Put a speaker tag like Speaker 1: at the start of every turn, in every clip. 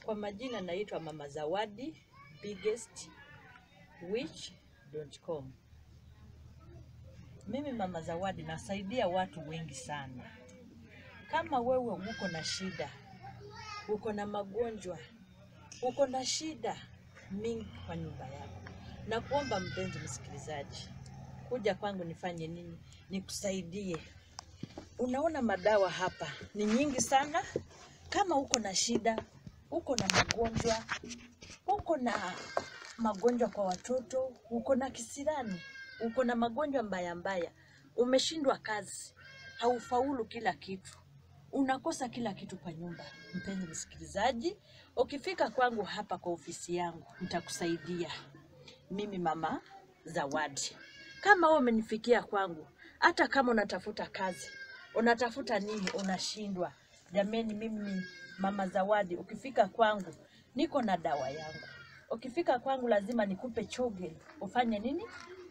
Speaker 1: Kwa majina naitwa Mama Zawadi biggest witch.com. Mimi Mama Zawadi nasaidia watu wengi sana. Kama wewe uko na shida, uko na magonjwa, uko na shida mingi kwa nyumba yako, na kuomba mpenzi msikilizaji, kuja kwangu nifanye nini? Nikusaidie. Unaona madawa hapa ni nyingi sana. Kama uko na shida, uko na magonjwa, uko na magonjwa kwa watoto, uko na kisirani, uko na magonjwa mbaya mbaya, umeshindwa kazi, haufaulu kila kitu, unakosa kila kitu kwa nyumba. Mpenzi msikilizaji, ukifika kwangu hapa kwa ofisi yangu, nitakusaidia mimi Mama Zawadi. Kama wewe umenifikia kwangu, hata kama unatafuta kazi, unatafuta nini, unashindwa, jameni, mimi Mama Zawadi, ukifika kwangu niko na dawa yangu. Ukifika kwangu lazima nikupe choge, ufanye nini?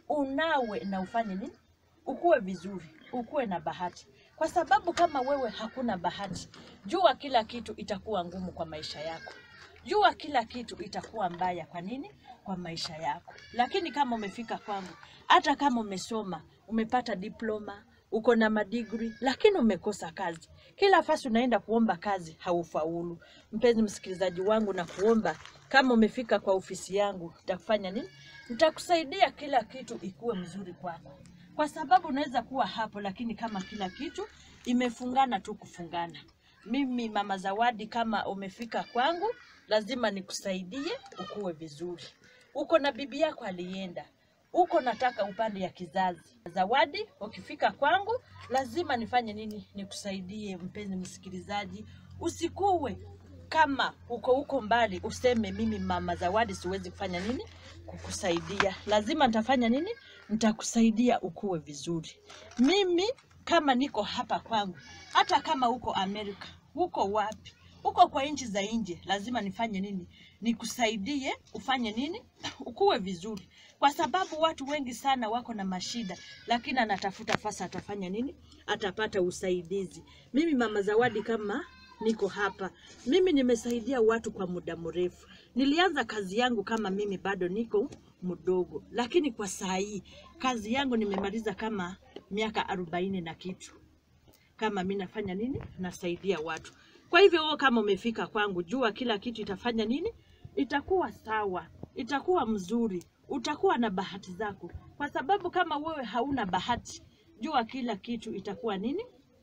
Speaker 1: Unawe na ufanye nini? Ukuwe vizuri, ukuwe na bahati, kwa sababu kama wewe hakuna bahati, jua kila kitu itakuwa ngumu kwa maisha yako. Jua kila kitu itakuwa mbaya. Kwa nini? Kwa maisha yako. Lakini kama umefika kwangu, hata kama umesoma, umepata diploma, uko na madigri, lakini umekosa kazi, kila fasi unaenda kuomba kazi, haufaulu. Mpenzi msikilizaji wangu, na kuomba kama umefika kwa ofisi yangu, nitakufanya nini? Nitakusaidia kila kitu ikuwe mzuri kwako, kwa sababu unaweza kuwa hapo, lakini kama kila kitu imefungana tu kufungana. Mimi Mama Zawadi, kama umefika kwangu, lazima nikusaidie ukuwe vizuri. Uko na bibi yako alienda, uko nataka upande ya kizazi. Zawadi, ukifika kwangu, lazima nifanye nini? Nikusaidie. Mpenzi msikilizaji, usikuwe kama uko huko mbali useme mimi Mama Zawadi siwezi kufanya nini kukusaidia. Lazima nitafanya nini? Nitakusaidia ukuwe vizuri. Mimi kama niko hapa kwangu, hata kama uko Amerika, uko wapi, uko kwa nchi za nje, lazima nifanye nini? Nikusaidie ufanye nini? Ukuwe vizuri, kwa sababu watu wengi sana wako na mashida, lakini anatafuta fasa, atafanya nini? Atapata usaidizi. Mimi Mama Zawadi kama niko hapa, mimi nimesaidia watu kwa muda mrefu. Nilianza kazi yangu kama mimi bado niko mdogo, lakini kwa saa hii kazi yangu nimemaliza kama miaka arobaini na kitu kama mi nafanya nini, nasaidia watu. Kwa hivyo wewe kama umefika kwangu, jua kila kitu itafanya nini, itakuwa sawa, itakuwa mzuri, utakuwa na bahati zako, kwa sababu kama wewe hauna bahati, jua kila kitu itakuwa nini,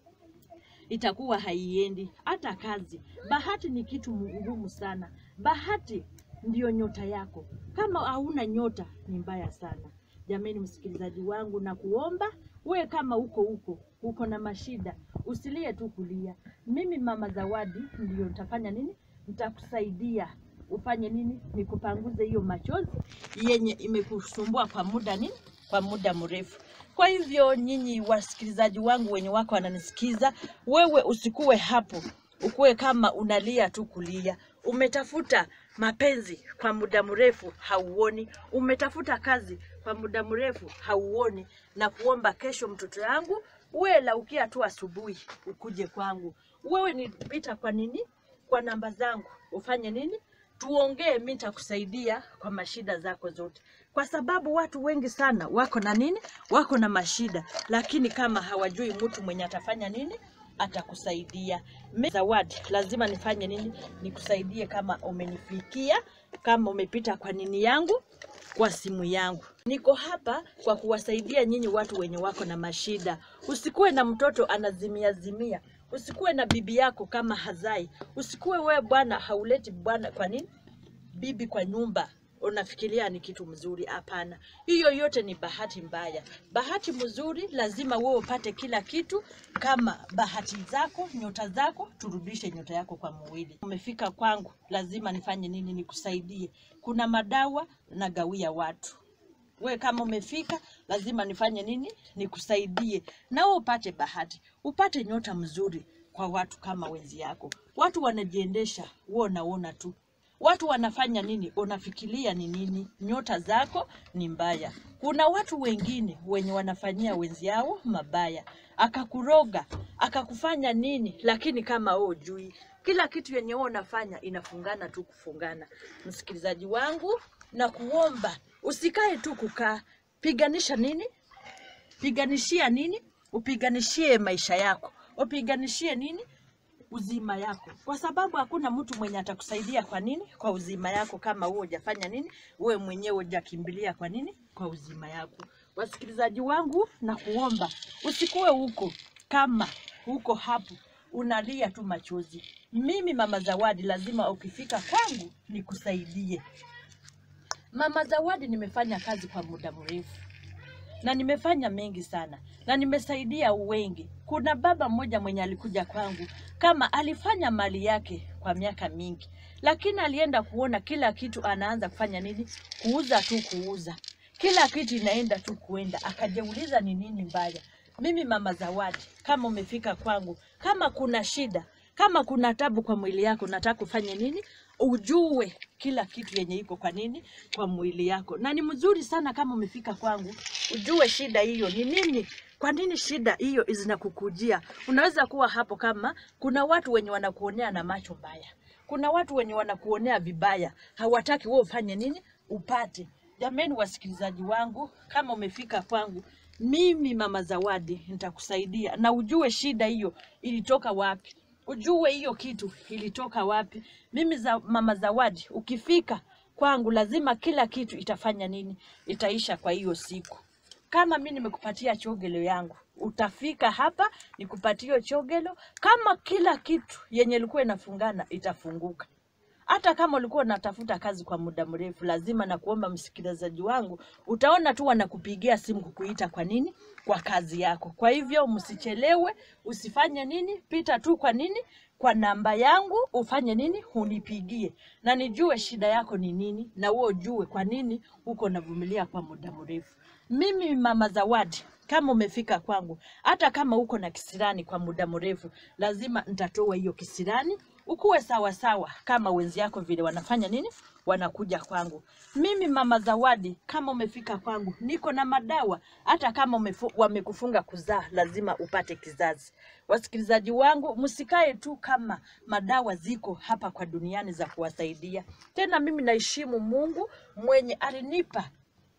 Speaker 1: itakuwa haiendi. Hata kazi, bahati ni kitu ngumu sana. Bahati ndiyo nyota yako. Kama hauna nyota, ni mbaya sana. Jameni, msikilizaji wangu, na kuomba we kama uko huko uko na mashida, usilie tu kulia. Mimi Mama Zawadi ndiyo nitafanya nini, nitakusaidia ufanye nini, nikupanguze hiyo machozi yenye imekusumbua kwa muda nini, kwa muda mrefu. Kwa hivyo nyinyi wasikilizaji wangu wenye wako wananisikiza, wewe usikuwe hapo, ukuwe kama unalia tu kulia. Umetafuta mapenzi kwa muda mrefu hauoni, umetafuta kazi kwa muda mrefu hauoni, na kuomba kesho, mtoto yangu, uwe laukia tu asubuhi ukuje kwangu. Wewe nipita kwa nini, kwa namba zangu, ufanye nini, tuongee, mi nitakusaidia kwa mashida zako zote, kwa sababu watu wengi sana wako na nini, wako na mashida, lakini kama hawajui mtu mwenye atafanya nini atakusaidia. Mi Zawadi, lazima nifanye nini? Nikusaidie kama umenifikia, kama umepita kwa nini yangu, kwa simu yangu. Niko hapa kwa kuwasaidia nyinyi watu wenye wako na mashida. Usikuwe na mtoto anazimia zimia, usikuwe na bibi yako kama hazai, usikuwe wewe bwana hauleti bwana, kwa nini bibi kwa nyumba unafikiria ni kitu mzuri. Hapana, hiyo yote ni bahati mbaya. Bahati mzuri lazima wewe upate kila kitu kama bahati zako, nyota zako, turudishe nyota yako kwa mwili. Umefika kwangu, lazima nifanye nini? Nikusaidie. Kuna madawa nagawia watu we kama umefika lazima nifanye nini? Nikusaidie na wewe upate bahati, upate nyota mzuri kwa watu kama wenzi yako. Watu wanajiendesha, wewe unaona tu watu wanafanya nini, unafikiria ni nini? Nyota zako ni mbaya. Kuna watu wengine wenye wanafanyia wenzi yao mabaya, akakuroga akakufanya nini, lakini kama wewe hujui kila kitu yenye wewe unafanya inafungana tu kufungana. Msikilizaji wangu, na kuomba usikae tu kukaa, piganisha nini? Piganishia nini? Upiganishie maisha yako, upiganishie nini? uzima yako, kwa sababu hakuna mtu mwenye atakusaidia. Kwa nini? Kwa uzima yako, kama wewe hujafanya nini, wewe mwenyewe hujakimbilia kwa nini, kwa uzima yako. Wasikilizaji wangu, na kuomba usikuwe huko kama huko hapo unalia tu machozi. Mimi Mama Zawadi, lazima ukifika kwangu nikusaidie. Mama Zawadi, nimefanya kazi kwa muda mrefu na nimefanya mengi sana na nimesaidia wengi. Kuna baba mmoja mwenye alikuja kwangu kama alifanya mali yake kwa miaka mingi, lakini alienda kuona kila kitu anaanza kufanya nini, kuuza tu kuuza, kila kitu inaenda tu kuenda. Akajiuliza ni nini mbaya. Mimi Mama Zawadi, kama umefika kwangu, kama kuna shida, kama kuna tabu kwa mwili yako, nataka ufanye nini? Ujue kila kitu yenye iko kwa nini kwa mwili yako, na ni mzuri sana kama umefika kwangu ujue shida hiyo ni nini. Kwa nini shida hiyo zinakukujia? Unaweza kuwa hapo kama kuna watu wenye wanakuonea na macho mbaya, kuna watu wenye wanakuonea vibaya, hawataki wewe ufanye nini, upate. Jameni, wasikilizaji wangu, kama umefika kwangu mimi Mama Zawadi nitakusaidia na ujue shida hiyo ilitoka wapi, ujue hiyo kitu ilitoka wapi. Mimi za, Mama Zawadi, ukifika kwangu lazima kila kitu itafanya nini, itaisha kwa hiyo siku. Kama mi nimekupatia chogelo yangu, utafika hapa nikupatie hiyo chogelo. Kama kila kitu yenye ilikuwa inafungana itafunguka. Hata kama ulikuwa unatafuta kazi kwa muda mrefu, lazima na kuomba msikilizaji wangu, utaona tu wanakupigia simu kukuita. Kwa nini? Kwa kazi yako. Kwa hivyo msichelewe, usifanye nini, pita tu kwa nini, kwa namba yangu ufanye nini, unipigie na nijue shida yako ni nini, na wewe ujue kwa nini uko navumilia kwa muda mrefu. Mimi Mama Zawadi, kama umefika kwangu, hata kama uko na kisirani kwa muda mrefu, lazima nitatoa hiyo kisirani ukuwe sawa sawa kama wenzi yako vile wanafanya nini, wanakuja kwangu. Mimi Mama Zawadi, kama umefika kwangu, niko na madawa. Hata kama umefu, wamekufunga kuzaa, lazima upate kizazi. Wasikilizaji wangu, msikae tu kama madawa ziko hapa kwa duniani za kuwasaidia. Tena mimi naheshimu Mungu mwenye alinipa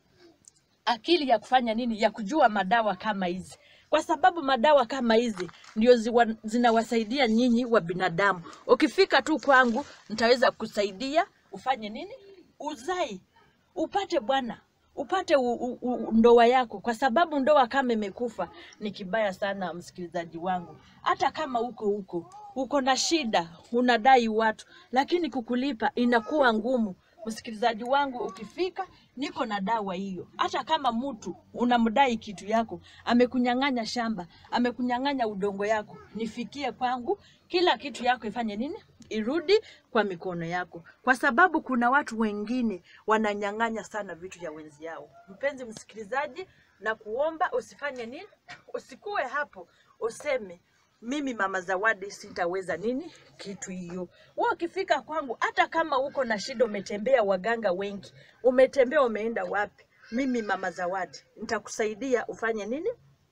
Speaker 1: akili ya kufanya nini, ya kujua madawa kama hizi kwa sababu madawa kama hizi ndio ziwa, zinawasaidia nyinyi wa binadamu. Ukifika tu kwangu, nitaweza kusaidia ufanye nini, uzai, upate bwana, upate u, u, u, ndoa yako, kwa sababu ndoa kama imekufa ni kibaya sana. Msikilizaji wangu, hata kama uko huko uko na shida, unadai watu, lakini kukulipa inakuwa ngumu. Msikilizaji wangu, ukifika niko na dawa hiyo. Hata kama mtu unamdai kitu yako, amekunyang'anya shamba, amekunyang'anya udongo yako, nifikie kwangu, kila kitu yako ifanye nini? Irudi kwa mikono yako, kwa sababu kuna watu wengine wananyang'anya sana vitu ya wenzi yao. Mpenzi msikilizaji, na kuomba usifanye nini, usikuwe hapo useme mimi Mama Zawadi sitaweza nini kitu hiyo. Wewe ukifika kwangu, hata kama uko na shida, umetembea waganga wengi, umetembea umeenda wapi, mimi Mama Zawadi nitakusaidia ufanye nini,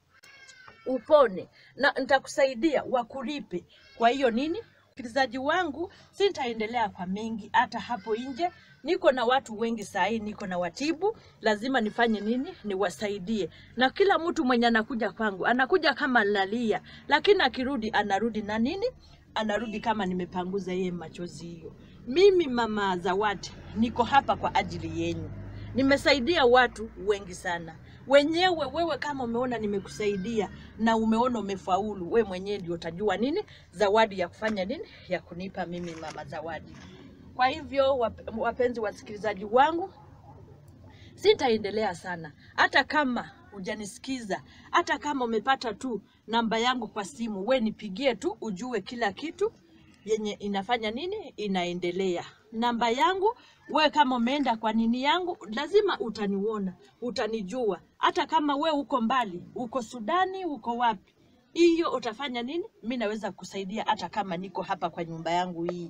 Speaker 1: upone na nitakusaidia wakulipe. Kwa hiyo nini, msikilizaji wangu, sitaendelea kwa mengi. Hata hapo nje niko na watu wengi saa hii, niko na watibu, lazima nifanye nini, niwasaidie. Na kila mtu mwenye anakuja kwangu anakuja kama lalia, lakini akirudi anarudi na nini, anarudi kama nimepanguza yeye machozi hiyo. Mimi Mama Zawadi niko hapa kwa ajili yenyu, nimesaidia watu wengi sana wenyewe. Wewe kama umeona nimekusaidia na umeona umefaulu, we mwenyewe ndio utajua nini zawadi ya kufanya nini, ya kunipa mimi Mama Zawadi. Kwa hivyo wap- wapenzi wasikilizaji wangu, sitaendelea sana, hata kama hujanisikiza, hata kama umepata tu namba yangu kwa simu, we nipigie tu, ujue kila kitu yenye inafanya nini, inaendelea. Namba yangu we, kama umeenda kwa nini yangu, lazima utaniona, utanijua. Hata kama we uko mbali, uko Sudani, uko wapi, hiyo utafanya nini, mi naweza kusaidia, hata kama niko hapa kwa nyumba yangu hii.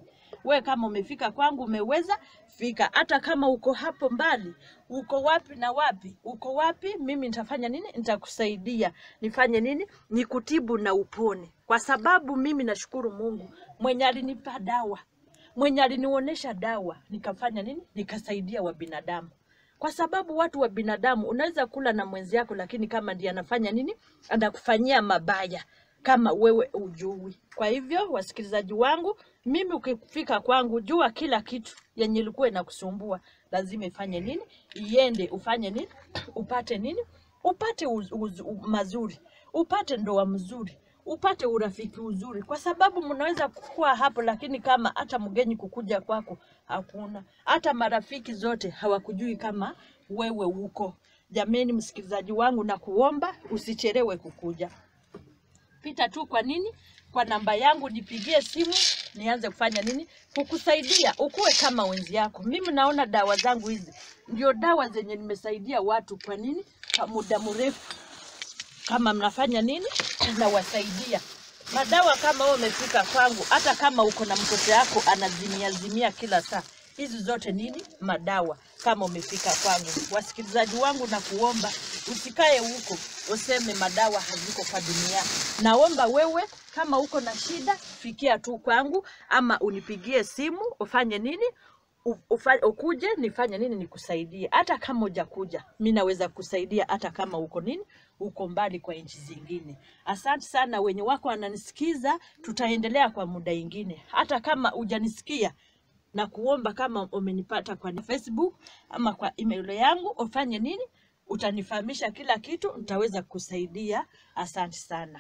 Speaker 1: We kama umefika kwangu, umeweza fika. Hata kama uko hapo mbali, uko wapi na wapi, uko wapi, mimi nitafanya nini? Nitakusaidia nifanye nini? Nikutibu na upone, kwa sababu mimi nashukuru Mungu mwenye alinipa dawa, mwenye alinionyesha dawa, nikafanya nini? Nikasaidia wa binadamu kwa sababu watu wa binadamu unaweza kula na mwenzi yako, lakini kama ndiye anafanya nini, anakufanyia mabaya kama wewe ujui. Kwa hivyo, wasikilizaji wangu, mimi ukifika kwangu, jua kila kitu yenye ilikuwa inakusumbua lazima ifanye nini, iende ufanye nini, upate nini, upate uz, uz, u, mazuri, upate ndoa mzuri, upate urafiki uzuri, kwa sababu mnaweza kukua hapo, lakini kama hata mgeni kukuja kwako hakuna, hata marafiki zote hawakujui kama wewe uko. Jameni, msikilizaji wangu, na kuomba usichelewe kukuja pita tu kwa nini kwa namba yangu nipigie simu nianze kufanya nini kukusaidia ukuwe kama wenzi yako mimi naona dawa zangu hizi ndio dawa zenye nimesaidia watu kwa nini kwa muda mrefu kama mnafanya nini nawasaidia madawa kama wewe umefika kwangu hata kama uko na mtoto yako anazimia zimia kila saa hizi zote nini madawa kama umefika kwangu wasikilizaji wangu na kuomba usikae huko useme madawa haziko kwa dunia naomba wewe kama uko na shida fikia tu kwangu ama unipigie simu ufanye nini U- ufa- ukuje nifanye nini nikusaidie hata kama hujakuja mi naweza kusaidia hata kama uko nini uko mbali kwa nchi zingine asante sana wenye wako wananisikiza tutaendelea kwa muda ingine hata kama hujanisikia na kuomba kama umenipata kwa Facebook ama kwa email yangu ufanye nini, utanifahamisha kila kitu, nitaweza kusaidia. Asante sana.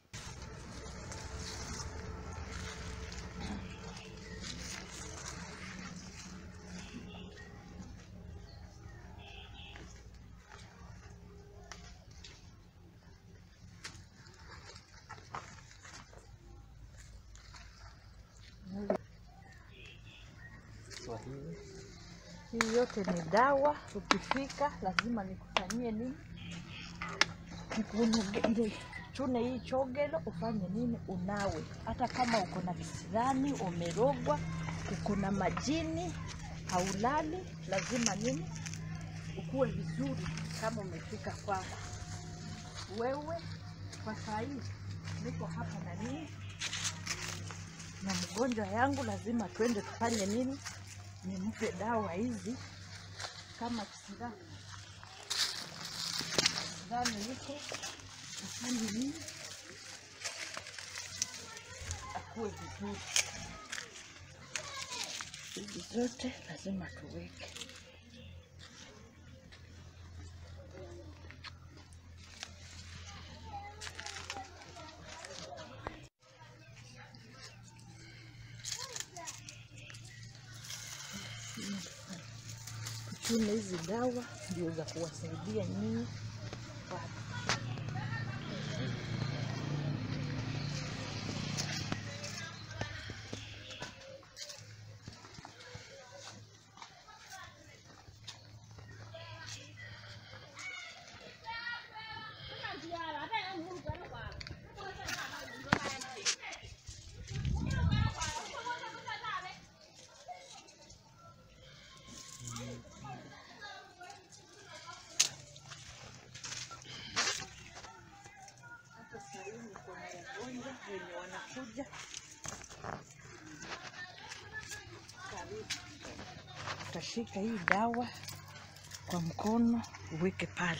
Speaker 2: Swahili.
Speaker 1: Hii yote ni dawa, ukifika lazima nikufanyie nini, nikunuge ile chune hii chogelo, ufanye nini, unawe. Hata kama uko na kisirani, umerogwa, uko na majini, haulali, lazima nini, ukuwe vizuri kama umefika kwangu. Wewe kwa saa hii niko hapa na nini na mgonjwa yangu, lazima twende tufanye nini, nimpe dawa hizi kama kisirani kisirani iko afanye nini, akuwe vizuri. Hizi zote lazima tuweke. Tuchune hizi dawa ndio za kuwasaidia nyinyi watu. Hata saa hii niko na wagonjwa wenye wanakuja karibu. Utashika hii dawa kwa mkono uweke pale.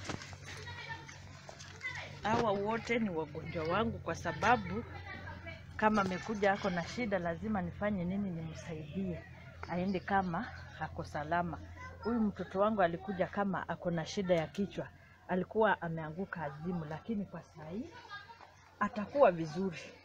Speaker 1: Hawa wote ni wagonjwa wangu, kwa sababu kama amekuja ako na shida, lazima nifanye nini? Nimsaidie aende kama ako salama. Huyu mtoto wangu alikuja kama ako na shida ya kichwa, alikuwa ameanguka azimu, lakini kwa saa hii atakuwa vizuri.